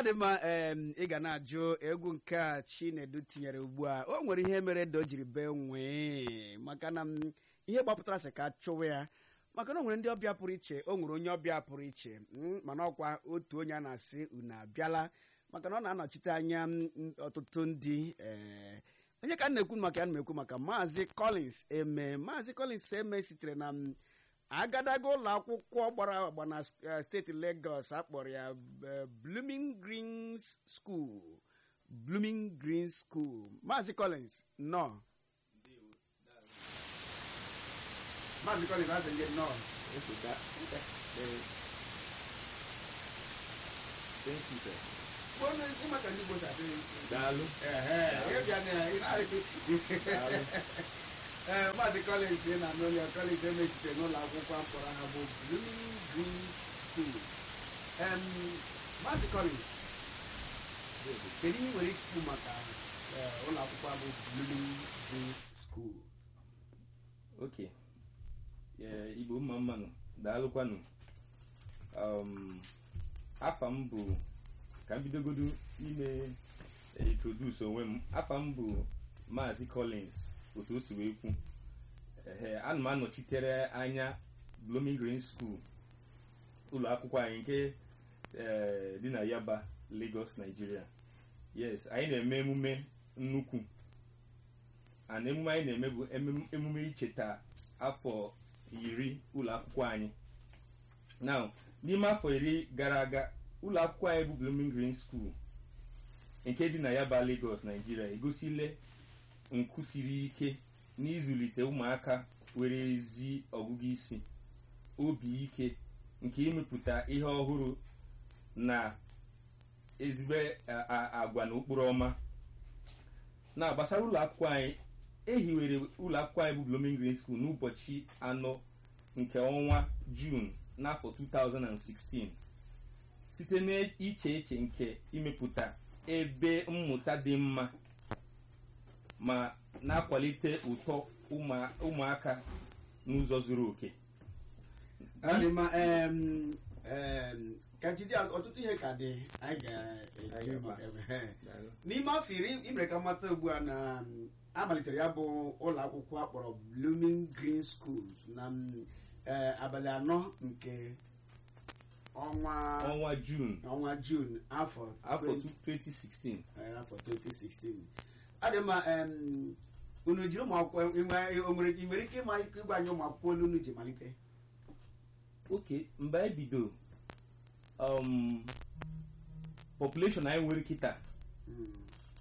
dị mma em, ị ga na-ajụ egwu nke a chinedu tinyere ugbu a o nwere ihe mere da o jiri bee nwee maka na m, ihe gbapụtara sị ka chụwa ya maka na o nwere ndị ọbịa pụrụ iche o nwere onye ọbịa pụrụ iche mm, mana ọkwa otu onye a na-asị unu abịala maka na ọ na-anọchite anya m, m, ọtụtụ ndị eh, onye ka m na-ekwu maka ya na m ekwu maka maazị collins eme maazị collins eme sitere na m, agadaga ụlọ akwụkwọ gbara agba na eh, steeti Lagos akpọrọ ya eh, Blooming Green School Blooming Green School Maazị Collins nọ Maazị Collins asị gị nọ Thank you, sir. Onye ịmaka ndị Igbo si adị Daalụ. ehe ịbịa na ị na- Daalụ. ee maazị Collins ị na-anụ ya Collins emechite n'ụlọ akwụkwọ akpọrọ ha bụ Blooming Green School Em, maazị Collins kedu ihe ị nwere ikwu maka eh, ụlọ akwụkwọ a bụ Blooming Green School Okay. Yeah, Igbo mma mmanụ daalụkwanụ um, afa m bụ ka m bidogodo ime eh, introduce onwe m afa m bụ Maazị Collins otu o si wee kwu ehe ana m anọchitere anya Blooming Green School ụlọ akwụkwọ anyị nke eh, dị na Yaba Lagos Nigeria yes anyị na-eme emume nnukwu and emume anyị na-eme bụ emem- emume icheta afọ iri ụlọ akwụkwọ anyị now n'ime afọ iri gara aga ụlọ akwụkwọ anyị bụ Blooming Green School nke dị na Yaba Lagos Nigeria egosile nkụ siri ike n'ịzụlite ụmụaka nwere ezi ọgụgụ isi obi ike nke imepụta ihe ọhụrụ na ezigbo a- a- agwa na ụkpụrụ ọma na gbasara ụlọ akwụkwọ anyị ehiwere ụlọ akwụkwọ anyị bụ Blooming Green School n'ụbọchị anọ nke ọnwa Jun n'afọ 2016 site n'iche eche nke imepụta ebe mmụta dị mma ma na-akwalite ụtọ ụmụ- ụmụaka n'ụzọ zuru oke Ọ dị mma em, em, ka jide ọtụtụ ihe ka dị anyị Anyị ga-eji ga-agba. maka ebe n'ime afọ iri imere ka mmata ugbu a na mm, amalitere ya bụ ụlọ akwụkwọ akpọrọ Blooming Green Schools na mm, eh, abalị anọ nke ọnwa ọnwa Jun ọnwa Jun afọ afọ 20 2016 eh, afọ 2016 ọ dị mma em, unu jiri ụmụ akwụkwọ inwe- o nwere ị nwere ike ịma ike ịgwa anyị ụmụ akwụkwọ olu unu ji malite oke mgbe anyị bido um, population anyị nwere kịta Mm,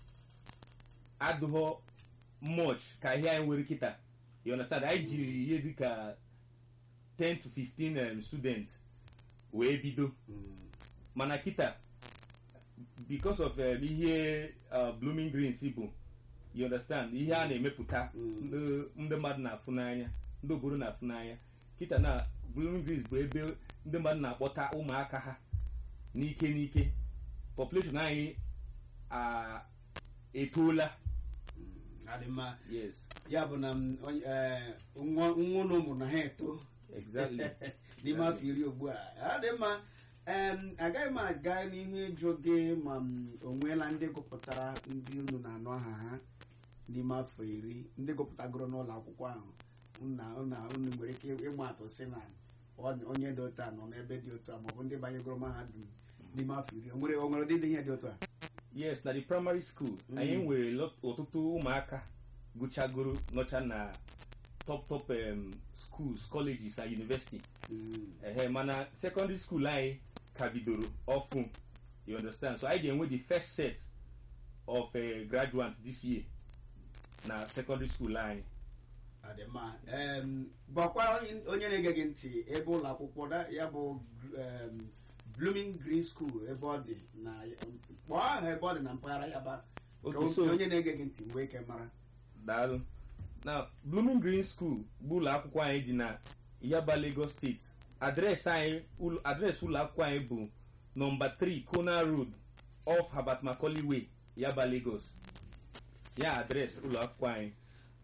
adụghọ much ka ihe anyị nwere kịta you understand anyị jiri ihe dịka 10 to 15 um, students wee bido mm, mana kịta because of um, ihe uh, blooming greens bụ you understand ihe a na-emepụta Mm. ndị ndị mmadụ na-afụ n'anya ndị obodo na-afụ n'anya kịta na blooming greens bụ ebe ndị mmadụ na-akpọta ụmụaka ha n'ike n'ike population anyị a etoola mm, ọ dị mma yes ya bụ na m, onye- eh, nwa nwa unu ụmụ na ha eto exactly n'ime afọ iri ugbu a ọ dị mma em, agaghị m aga n'ihu ịjụ gị ma m onweela ndị gụpụtara ndị unu na-anụ aha ha n'ime afọ iri ndị gụpụtagoro n'ụlọ akwụkwọ ahụ na unu unu nwere ike ịma atụ si na ọ- onye dị otu a nọ n'ebe dị otu a maọbụ ndị banyegoro mahadum n'ime afọ iri o nwere o nwere ụdị ihe dị otu a yes na the primary school Mm. anyị nwere lot- ọtụtụ ụmụaka gụchagoro nọcha na top top um, schools colleges and university Mm, ehe mana secondary school anyị ka bidoro ọfụ you understand so anyị ga-enwe the first set of uh, graduates this year na secondary school anyị ọ dị mma Em, gwakwa onye- onye na-ege gị ntị ebe ụlọ akwụkwọ da- ya bụ em, Blooming Green School ebe ọ dị na kpọọ aha ebe ọ dị na mpaghara Yaba ka Okay, o- so- onye na-ege gị ntị mgbe ike mara daalụ na blooming green school bụ ụlọ akwụkwọ anyị dị na yaba lagos steeti adreesị anyị ụlọ- adreesị ụlọ akwụkwọ anyị bụ nọmba 3 kona road off habat macaulay way yaba lagos ya adreesị ụlọ akwụkwọ anyị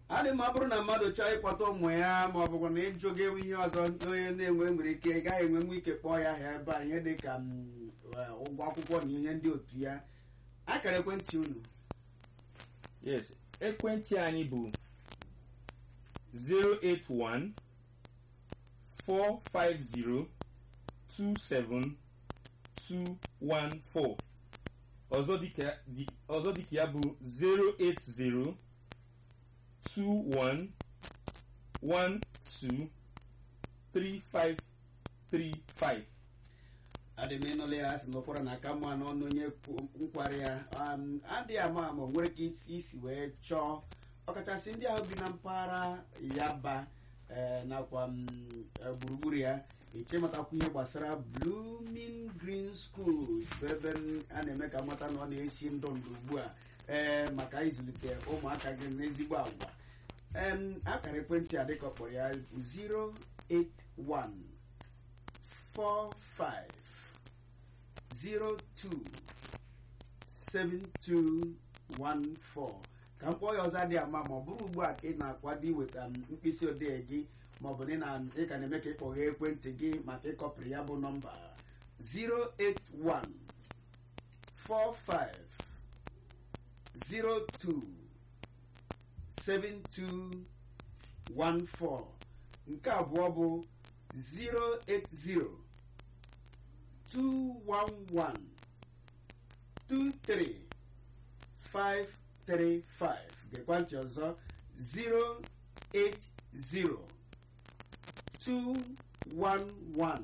adị ma ọ bụrụ na mmadụ chọọ ịkpọta ụmụ ya ma ọ bụkwa na ịjụ gị ihe ọzọ onye na-enwe nwere ike ị gaghị enwe nwa ike kpọọ ya ahịa ebe a ihe dị ka mm, eh, ụgwọ akwụkwọ na ihe ndị otu ya akara ekwentị unu yes ekwentị anyị bụ 081 450 27 214 ọzọ dịka dị- ọzọ dịka ya bụ 080 21 12 3535 adị m ịnụla ya sị na ụfọdụ na-aka mma n'ọnụ onye kwu- nkwari ya um, adịghị ama ama o nwere ike isi- isi wee chọọ ọkachasị ndị ahụ bi na mpaghara yaba eh, nakwa mm, eh, gburugburu ya iche matakwa ihe gbasara blooming green schools bụ ebe m- a na-eme ka mata na ọ na-esi ndụ ndụ ugbu a ee maka ịzụlite ụmụaka gị n'ezigbo agwa em akara ekwentị a dịka ọ kpọrọ ya bụ 081 45 02 7214 ka m kpọọ ya ọzọ adịghị ama ma ọ bụrụ ugbu a ka ị na-akwado iweta m mkpịsị odee gị ma ọ bụ na ị na- ị ka na-eme ka ịkpọghe ekwentị gị maka ịkọpụrụ ya bụ nọmba 081 45 02 7214 nke abụọ bụ 080 211 23535 gekwa ntị ọzọ 080 211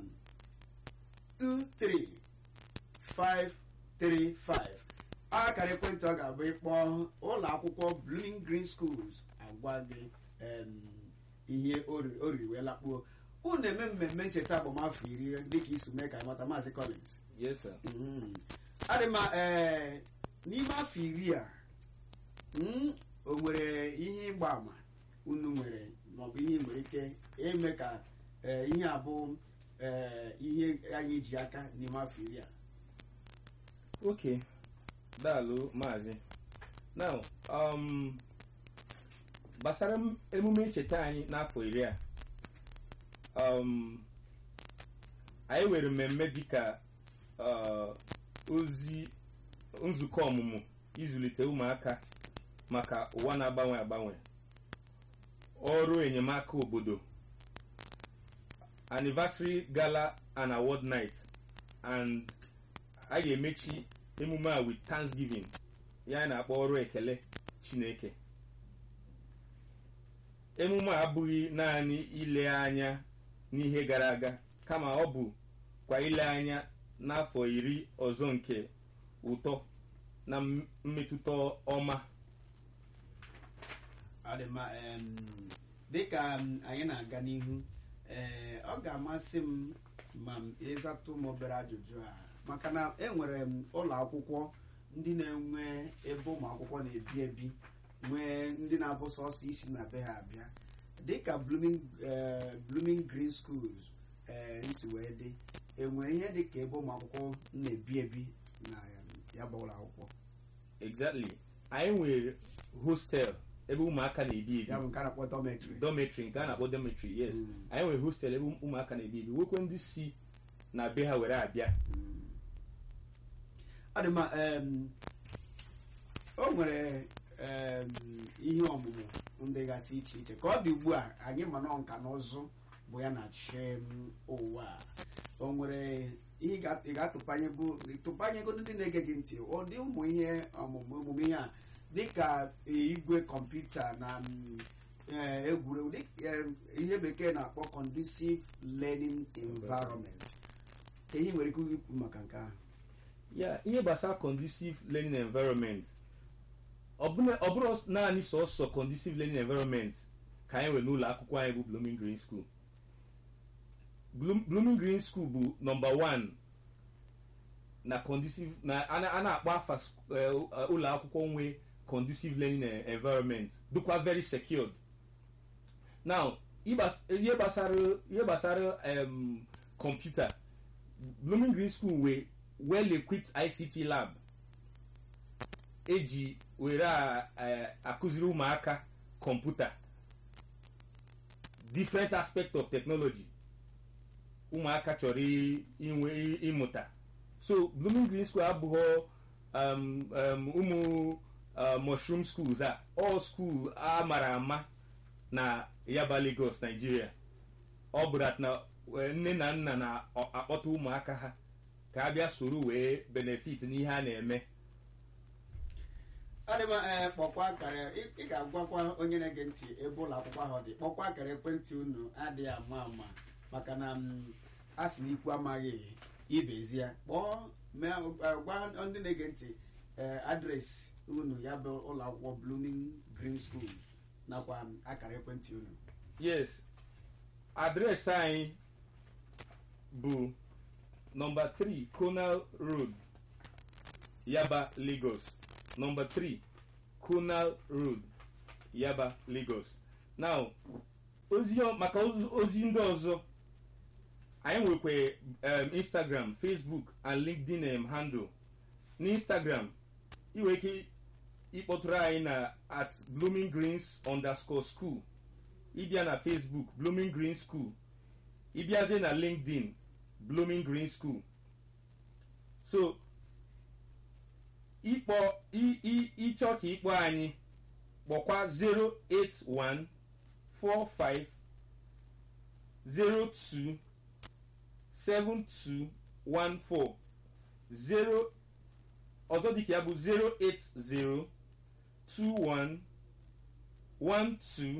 23535 akara ekwentị ọ ga-abụ ịkpọ ụlọ akwụkwọ Blooming Green Schools agwa gị em, ihe o ri- o riri wee lakpuo unu eme mmemme ncheta agbamafọ iri dịka iso mee ka mata maazị Collins yes sir Mm. adị ma ee n'ime afọ iri a mm, o nwere ihe ịgba ama unu nwere maọbụ ihe nwere ike ime ka ee, ihe abụ ee, ihe anyị ji aka n'ime afọ iri a okay daalụ maazị now um, gbasara m- emume ncheta anyị n'afọ iri a um, anyị nwere mmemme dịka uh, ozi nzukọ ọmụmụ ịzụlite ụmụaka maka ụwa na-agbanwe agbanwe ọrụ enyemaka obodo anniversary gala and award night and a ga-emechi emume a with thanksgiving ya na-akpọ ọrụ ekele chineke emume a abụghị naanị ile anya n'ihe gara aga kama ọ bụ kwa ile anya n'afọ iri ọzọ nke ụtọ na m- mmetụta ọma ọ dị mma em, dịka m, anyị na-aga n'ihu ee ọ ga-amasị m ma m ịzatụ m obere ajụjụ a maka na enwere m ụlọ akwụkwọ ndị na-enwe ebe ụmụ akwụkwọ na-ebi ebi nwee ndị na-abụ sọsọ isi na be ha abịa dịka blooming eh, blooming green schools ee isi wee dị enwere ihe dịka ebe ụmụ akwụkwọ na-ebi ebi na ya bụ ụlọ akwụkwọ exactly anyị nwere hostel ebe ụmụaka na-ebi ebi ya bụ nke a na-akpọ dormitory dormitory nke a na-akpọ dormitory yes Mm. anyị nwere hostel ebe ụmụaka na-ebi ebi nwekwe ndị si na be ha were abịa ọ dị mma em, o nwere em, ihe ọmụmụ ndị gasị iche iche ka ọ dị ugbu a anyị ma nọ nka na ụzụ bụ ya na-achị m ụwa a. o nwere ihe ị ga- ị ga-atụpanyego tụpanyego ndị na-ege gị ntị ụdị ụmụ ihe ọmụmụ emume ihe a dịka igwe kọmputa na mm, eh, egwuregwu dị- eh, ihe bekee na-akpọ conducive learning environment ka ihe nwere ike ikwu maka nke ahụ ya ihe gbasara conducive learning environment ọ bụna- ọ bụrụ naanị sọsọ conducive learning environment ka anyị nwere n'ụlọ akwụkwọ anyị bụ blooming green school Bloom- blooming green school bụ nọmba one na conducive na a na- a na-akpọ afa sk- eh, ụlọ akwụkwọ nwe conducive learning eh, environment dịkwa very secured now ịgbas- ihe gbasara ihe gbasara em, kọmputa blooming green school wee well equipped ict lab eji were a- a- akụziri ụmụaka kọmputa different aspect of technology ụmụaka chọrọ i- inwe ịmụta so blooming green school abụghị um, um, ụmụ uh, mushroom schools a all school a mara ama na yaba lagos nigeria ọ bụ that na eh, nne na nna na-akpọta ụmụaka ha ka a bịa soro wee benefit n'ihe a na-eme adịma ee kpọkwa akara ị ị ga-agwakwa onye na-ege ntị ebe ụlọ akwụkwọ ahụ dị kpọkwa akara ekwentị unu adịghị ama ama maka na m, a sị na ikwu amaghị ibezi ya kpọọ mee eh, gwa ndị na-ege ntị ee adresị unu ya bụ ụlọ akwụkwọ blooming green schools nakwa m, akara ekwentị unu yes adreesị anyị bụ nọmba 3 conal road yaba lagos nọmba 3 conal road yaba lagos now ozi ọ- maka ozi- ozi ndị ọzọ anyị nwekwa um, instagram facebook and linkedin um, handle n'instagram ị nwere ike ịkpọtụrụ anyị na at blooming greens underscore school ịbịa na facebook blooming green school ịbịazie na linkedin blooming green school so ịkpọ ị- ị- ịchọ ka ịkpọ anyị kpọkwa 081 45 02 7214 0 ọzọ dịka ya bụ 080 21 12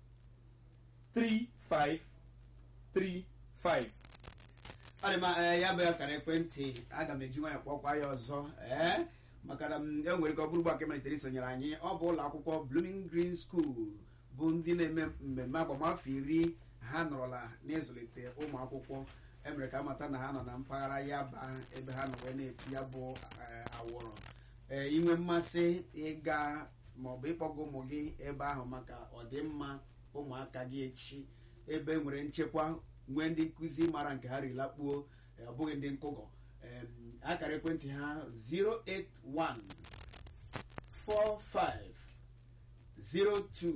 3535 adịma ee ya bụ akara ekwentị aga m eji nwanyị kpọkwa ya ọzọ ee maka na m enwere ike ọ bụrụ gbaka malitere isonyere anyị ọ bụ ụlọ akwụkwọ blooming green school bụ ndị na-eme mmemme agbamafọ iri ha nọrọla n'ịzụlite ụmụ akwụkwọ emere ka amata na ha nọ na mpaghara yaba ebe ha nọ wee na-eti ya bụ eh, awọrọ ee inwe mmasị ịga maọbụ ịkpọga ụmụ gị ebe ahụ maka ọdịmma ụmụaka gị echi ebe nwere nchekwa nwee ndị nkụzi mara nke ha rilakpuo eh, ọ bụghị ndị nkụgọ Em, akara ekwentị ha 081 45 02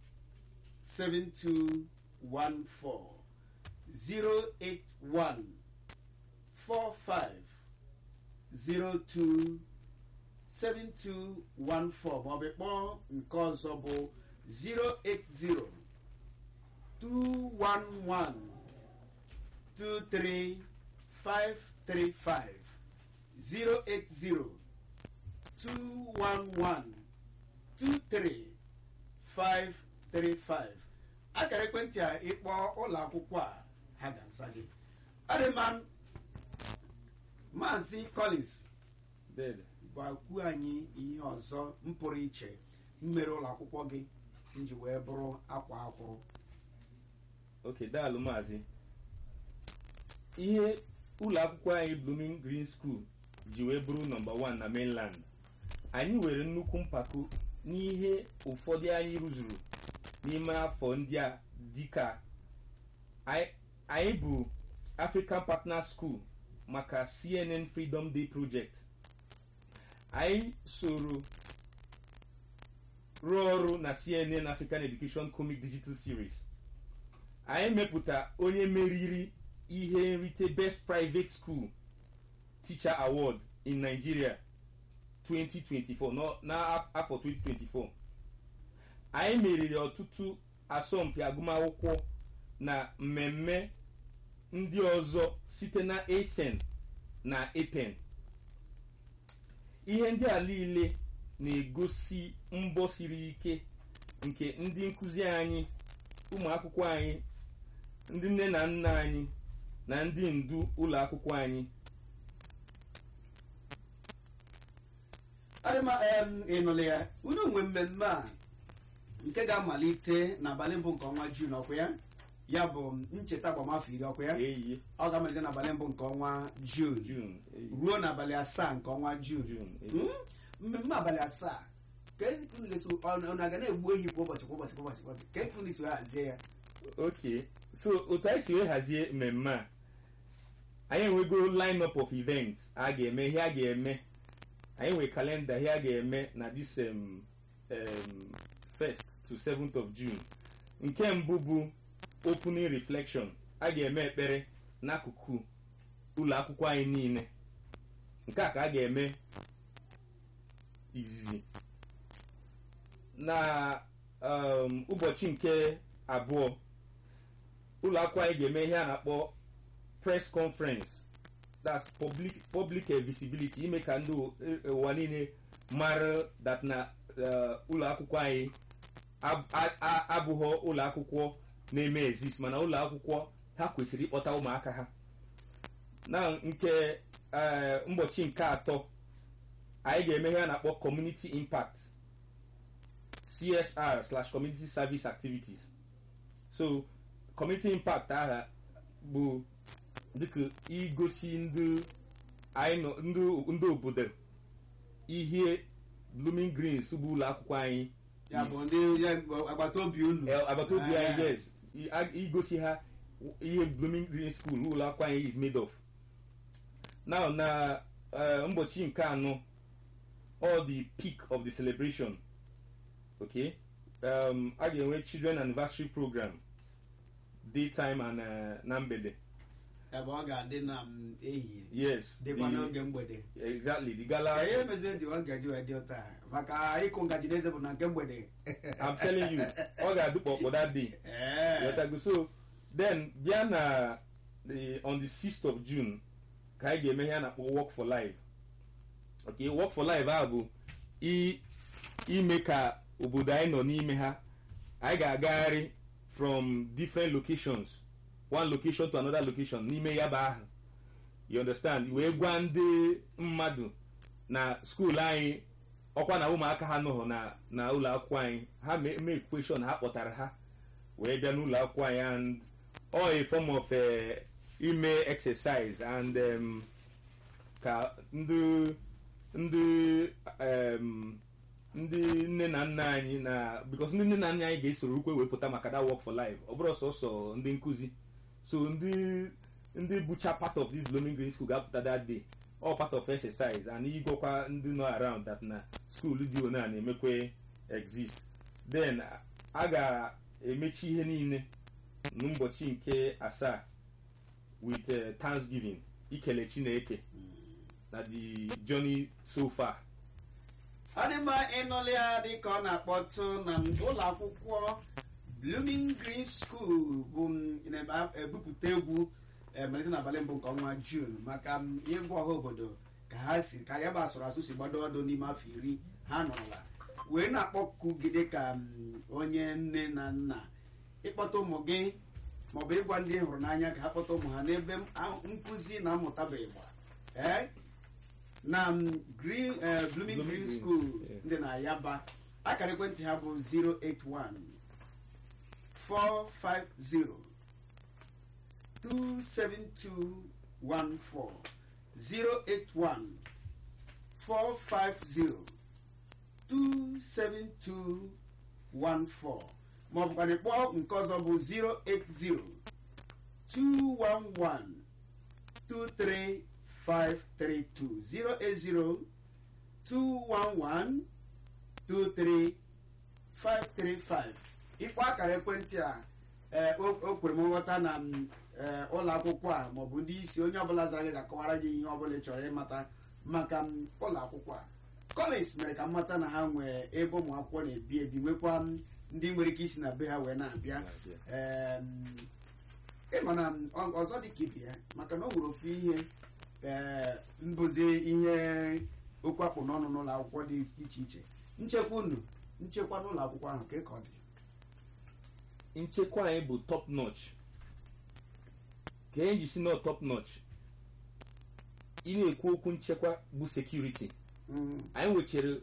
7214 081 45 02 7214 maọbụ kpọọ nke ọzọ bụ 080 211 23535 080 211 23535 akara ekwentị a ịkpọ ụlọ akwụkwọ a ha ga-aza gị adịma maazị collins Dede. gwakwu anyị ihe ọzọ m pụrụ iche mmere ụlọ akwụkwọ gị nji wee bụrụ akwa akwụrụ ok daalụ maazị ihe ụlọ akwụkwọ anyị blooming green school ji wee bụrụ nọmba 1 na mainland anyị nwere nnukwu mpako n'ihe ụfọdụ anyị rụzuru n'ime afọ ndị a dịka anyị- anyị bụ african partner school maka cnn freedom day project anyị soro rụọ ọrụ na cnn african education comic digital series anyị mepụta onye meriri ihe nrite best private school teacher award in nigeria 2024 nọ- n'afọ 2024 anyị meriri ọtụtụ asọmpi agụmakwụkwọ na mmemme ndị ọzọ site na asen na apen ihe ndị a niile na-egosi mbọ siri ike nke ndị nkụzi anyị ụmụ akwụkwọ anyị ndị nne na nna anyị na ndị ndu ụlọ akwụkwọ anyị adịma em ịnụla ya unu nwe mmemme a nke ga-amalite n'abalị mbụ nke ọnwa jun ọkwa ya ya bụ ncheta agbamafọ iri ọkwa ya eyi ọ ga-amalite n'abalị mbụ nke ọnwa jun jun eyi, ruo n'abalị asaa nke ọnwa jun jun eyi. Hmm? mmemme abalị asaa ka unu ga-eso ọ na-aga na-egbu ehi kwa ụbọchị kwa ụbọchị kwa ụbọchị kwa ụbọchị ka unu si wee hazie ya ok so otu anyị si wee hazie mmemme a anyị enwego line up of event a ga-eme ihe a ga-eme anyị nwere kalenda ihe a ga-eme na this um, um, first to 7th of june nke mbụ bụ opening reflection a ga-eme ekpere n'akụkụ ụlọ akwụkwọ anyị niile nke a ka a ga-eme izizi na um, ụbọchị nke abụọ ụlọ akwụkwọ anyị ga-eme ihe a na-akpọ press conference that's public public eh, visibility ime ka ndị u- eh, ụwa niile mara that na eh, ụlọ akwụkwọ anyị ab- a- a- abụghọ ụlọ akwụkwọ na-eme exist mana ụlọ akwụkwọ ha kwesịrị ịkpọta ụmụaka ha na nke eh, ụbọchị nke atọ anyị ga-eme ihe a na-akpọ community impact csr slash community service activities so community impact aha bụ dịka igosi ndị anyị nọ ndị ndị obodo ihe blooming greens bụ ụlọ akwụkwọ anyị ya bụ ndị ya bụ agbata obi unu Eh, agbata obi Ah. anyị yes I- a- igosi ha ihe blooming green school ụlọ akwụkwọ anyị is made of now na eh, ụbọchị nke anọ all the peak of the celebration okay um, a ga-enwe children anniversary program daytime and eh, na mgbede ebe ọ ga-adị na m ehihie yes dịkwa the- n'oge mgbede exactly the ka gala ihe mezie ji ọ gaji wee dị ụta maka ịkụ ngaji n'eze bụ na nke mgbede i'm telling you ọ ga-adị kpọkpọ that day Ee. Yotago. so then bịa na the on the 6th of june ka anyị ga-eme ihe a na-akpọ work for life okay work for life a bụ i- ime ka obodo anyị nọ n'ime ha anyị ga-agagharị from different locations one location to another location n'ime ya bụ ahụ you understand wee gwa ndị mmadụ na skuul anyị ọkwa na ụmụaka ha nọghọ na na ụlọ akwụkwọ anyị ha mee mee question ha kpọtara ha wee bịa n'ụlọ akwụkwọ anyị and all a form of uh, ime exercise and um, ka ndị ndị um, ndị nne na nna anyị na because ndị nne na nna anyị ga-esoro ukwe wepụta maka that work for life ọ bụrụ sọsọ ndị nkụzi so ndị ndị bụcha part of this blooming green school ga-apụta that day all part of exercise and igwekwa ndị nọ around that na school dị one a na-emekwe exist then a ga-emechi ihe niile n'ụbọchị nke asaa with uh, thanksgiving ikele chineke na the journey so far ọ dị mma ịnụlị ya dị ka ọ na-akpọtụ na ụlọ akwụkwọ blooming green school bụ m na-ebupụta egwu eh, malite n'abalị mbụ nke ọnwa jun maka m ịgwa ọha obodo ka ha si ka ya bụ asụrụ asụ si gbado ọdụ n'ime afọ iri ha nọrọla wee na-akpọku gị dị ka m, onye nne na nna ịkpọta ụmụ gị maọbụ ịgwa ndị ị hụrụ n'anya ka ha kpọta ụmụ ha n'ebe m- a- nkụzi na mmụta bụ ịgba ee na m, green eh, blooming Blooming green Greens, school yeah. ndị na yaba akara ekwentị ha bụ 081 450 27214 081 450 27214 maọbụkwana kpọọ nke ọzọ bụ 080 211 23532 080 211 23535 ịkpọ akara ekwentị a ee, o o kwere m nghọta na m, ee, ụlọ akwụkwọ a maọbụ ndị isi onye ọbụla zara gị ga-akọwara gị ihe ọbụla ị chọrọ ịmata maka m, ụlọ akwụkwọ a kọleji mere ka m mata na ha nwee ebe ụmụ akwụkwọ na-ebi ebi nwekwa m, ndị nwere ike isi na be ha wee na-abịa Em, ịma na m, ọ- ọzọ dị ka ibe ya maka na o nwere ofu ihe ee, mbụzi ihe okwu akpụ n'ọnụ n'ụlọ akwụkwọ dị iche iche nchekwa unu nchekwa n'ụlọ akwụkwọ ahụ ka ka ọ dị nchekwa anyị bụ top notch ka anyị ji si na top notch ị na-ekwu okwu nchekwa bụ security Mm, anyị nwechere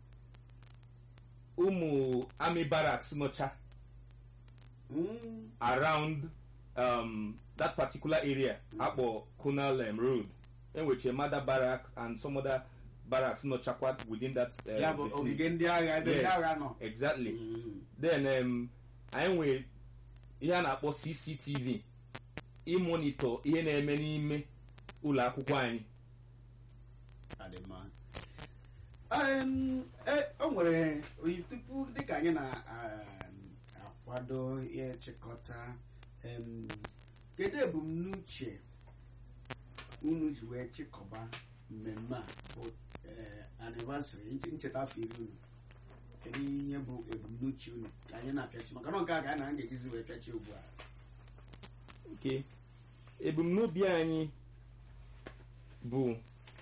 ụmụ army barracks nọcha mm, around um, that particular area akpọ Kunal um, road enwechere mother barracks and some other barracks nọchakwa within that uh, ya bụ vicinity. ogige ndị agha ebe ndị Yes. agha nọ exactly Mm, then um, anyị nwere ihe a na-akpọ cctv ịmonitọ ihe na-eme n'ime ụlọ akwụkwọ anyị ọ dị mma. Em, e, o nwere oyi tupu dịka anyị na-akwado ịchịkọta em, kedu ebumnuche unu ji wee chịkọba mmemme a bụ eh, anniversary nche- ncheta afọ iri unu kedu ihe bụ ebumnuche unu ka anyị na-apịachi maka na nke a ka anyị na ga-ejizi wee pịachi ugbu a ok ebumnobi anyị bụ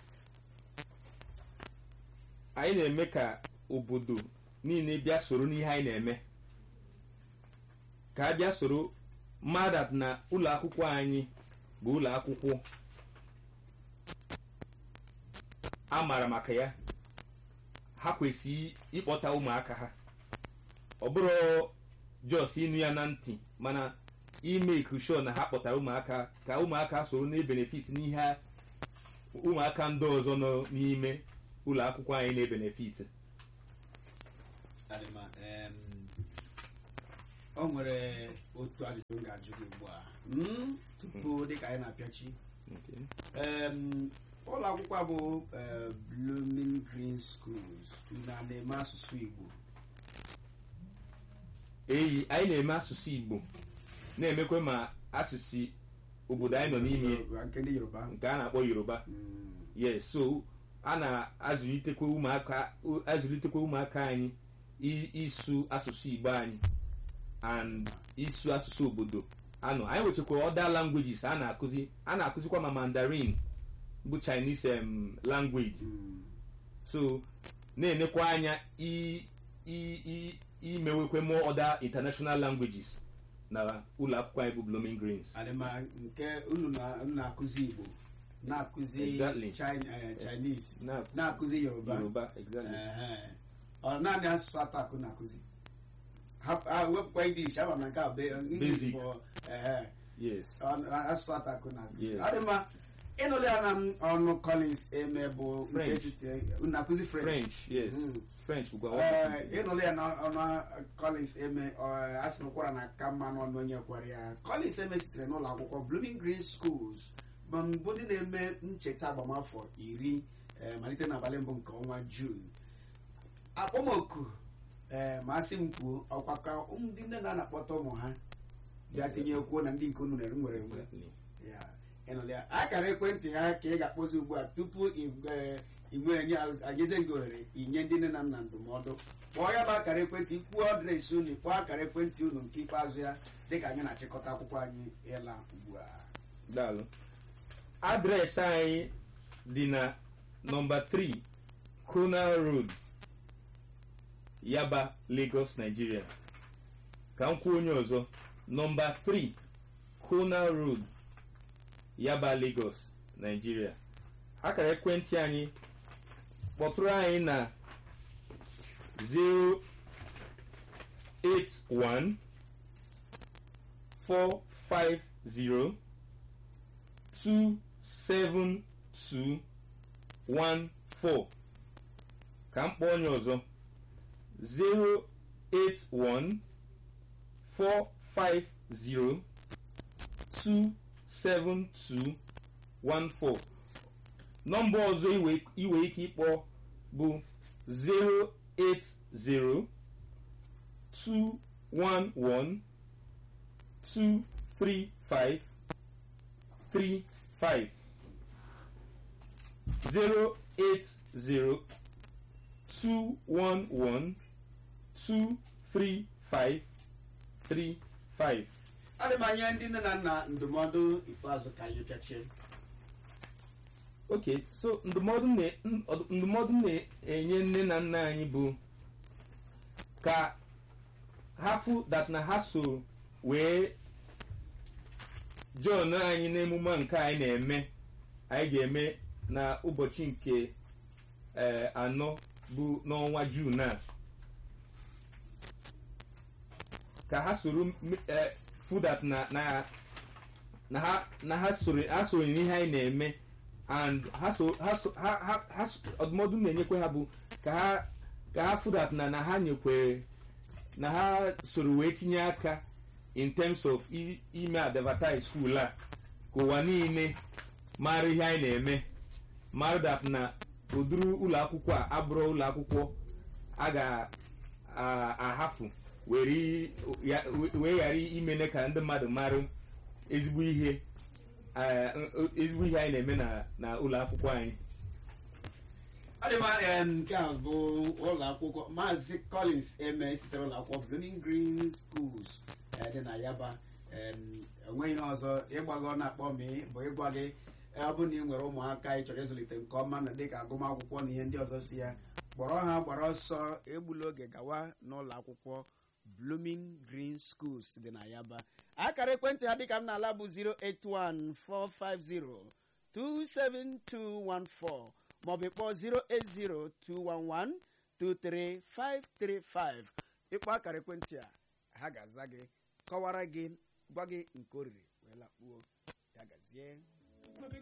anyị na-eme ka obodo niile bịa soro n'ihe anyị na-eme ka a bịa soro mmadụ na ụlọ akwụkwọ anyị bụ ụlọ akwụkwọ a maara maka ya ha kwesịrị ịkpọta ụmụaka ha ọ bụrụ jos ịnụ ya na ntị mana ime sure na ha kpọtara ụmụaka ka ụmụaka soro na-ebenefit n'ihe ụmụaka ndị ọzọ nọ n'ime ụlọ akwụkwọ anyị na-ebenefit Adịma, em, o nwere otu ajụjụ m ga-ajụ gị ugbu a Mm, tupu dịka anyị na-apịachi Em, ụlọ akwụkwọ a bụ eh, Blooming Green Schools na na-eme asụsụ Igbo eyi anyị na-eme asụsụ igbo na-emekwa ma asụsụ obodo anyị nọ n'ime nke ndị Yoruba nke a na-akpọ yoruba Mm, yes so a na-azụlitekwa ụmụaka azụlitekwa ụmụaka anyị i- ịsụ asụsụ igbo anyị and ịsụ asụsụ obodo anọ anyị nwechakwa other languages a na-akụzi a na-akụzikwa ma mandarin bụ chinese em, language mm, so na-enekwa anya i- i- i- imewekwe more other international languages na ụlọ akwụkwọ anyị bụ blooming greens adịma nke unu na- unu na-akụzi Igbo na-akụzi Exactly. China- eh, Chinese na na-akụzi Yoruba yoruba exactly Ehe. ọ naanị asụsụ atọ akụ na-akụzi Ha- ha wepụkwa English ama na nke a be- English Basic. bụ ehe, yes ọ- asụsụ atọ akụ na-akụzi Yes. ọ dị mma ịnụrụ ya na m ọnụ Collins eme bụ nke French. site- unu na-akụzi French french yes Mm. french bụkwa Ee, ịnụrụ ya na ọnụ Collins eme ọ, a sị na ụkwara na ka mma n'ọnụ onye kwara ya Collins eme sitere n'ụlọ akwụkwọ Blooming Green Schools ma mbụ ndị na-eme ncheta agbamafọ iri eh, malite n'abalị mbụ nke ọnwa Jun akpọmoku ee ma asị m kwuo ọkwa ka ndị nne na na-akpọta ụmụ ha bịa tinye kwuo na ndị nke unu nwere nwere enwe Exactly. ya ịnụrụ ya akara ekwentị ha ka ị ga-akpọzi ugbu a tupu inwe enye anyeze gị ohere inye ndị nne na nna ndụmọdụ kpọọ ya bụ akara ekwentị ikwuo adreesị unu kpọọ akara ekwentị unu nke ikpeazụ ya dịka anyị na-achịkọta akwụkwọ anyị ịla ugbu a daalụ adreesị anyị dị na nọmba 3 Conal Road Yaba Lagos Nigeria ka m kwuo onye ọzọ nọmba 3 Conal Road Yaba Lagos Nigeria akara ekwentị anyị kpọtụrụ anyị na 081 450 27214 ka m kpọọ onye ọzọ 081 450 27214 nọmba ọzọ iwe iwe ike ịkpọ bụ 080 211 235 35 080 211 235 35 adị m anya ndị nne na nna ndụmọdụ ikpeazụ ka anyị pịachie ok so ndụmọdụ na- n- ndụmọdụ na-enye nne na nna anyị bụ ka ha fụ that na ha so wee john anyị n'emume nke anyị na-eme anyị ga-eme na ụbọchị nke eh, anọ bụ n'ọnwa jun a ka ha soro m- eh, fụ that na na na ha na ha soro ha soro n'ihe anyị na-eme and ha so ha so ha ha ha so- ọdụmọdụ m na-enyekwe ha bụ ka ha ka ha fụ that na na ha nyekwere na ha soro wee tinye aka in terms of i- ime advertise school a ka ụwa niile mara ihe anyị na-eme mara that na ụdịrị ụlọ akwụkwọ a abụrụ ụlọ akwụkwọ a ga-ahafụ were ya- wee ghara imene ka ndị mmadụ mara ezigbo ihe eh, ezigbo ihe anyị na-eme na- na ụlọ akwụkwọ anyị adịma em, nke a bụ ụlọ akwụkwọ maazị collins eme sitere ụlọ akwụkwọ blooming green schools eh, dị na yaba em, enweghị ihe ọzọ ịgbago na-akpọ m bụ ịgwa gị eh, ọ bụrụ na ị nwere ụmụaka ị chọrọ ịzụlite nke ọma na dịka agụmakwụkwọ na ihe ndị ọzọ si ya kpọrọ ha gbara ọsọ egbula oge gawa n'ụlọ akwụkwọ blooming green schools dị na yaba akara ekwentị ha dịka m na-ala bụ 08145027214 maọbụ ịkpọ 08021123535 ịkpọ akara ekwentị a ha ga-aza gị kọwara gị gwa gị nke oriri wee lakpuo ya gazie